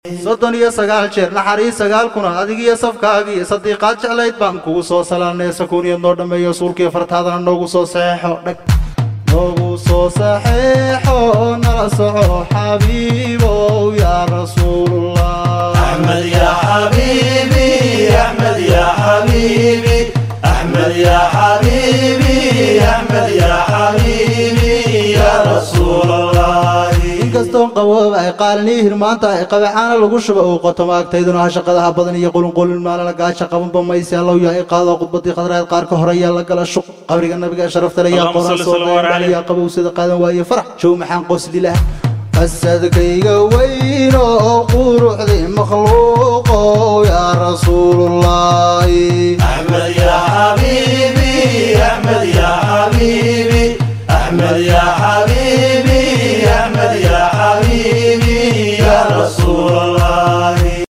soddon iyo sagaal jeer naxariis sagaal kuna adigiyo safkaagii sadiiqaad jeclayd baan kugu soo salaanay sakuuniyad noo dhammeeyo suulkiiyo fartaadana noogu soo saxeexo dhag noogu soo saxeexo nala soco xabiibow yaa rasuulullah أحمد يا حبيبي أحمد يا حبيبي أحمد يا حبيبي أحمد يا حبيبي يا رسول الله inkastoon qabooba ay qaalinii hirmaanta ay qabeexaana lagu shuba uu qoto maagtayduna ha shaqadaha badan iyo qulunqulin maalala gaasha qabanba mayse allow yaa i qaado khudbadii qadraad qaar ka horeeyaa la gala shuq qabriga nabiga sharafta leh yaa Allahumma qoraan salli soo sallallahu dayan alayhi. yaa qabowsada qaadan waaye farax jow maxaan qosli lah qasadkayga weyn oo quruxday makhluuqow yaa rasuulullah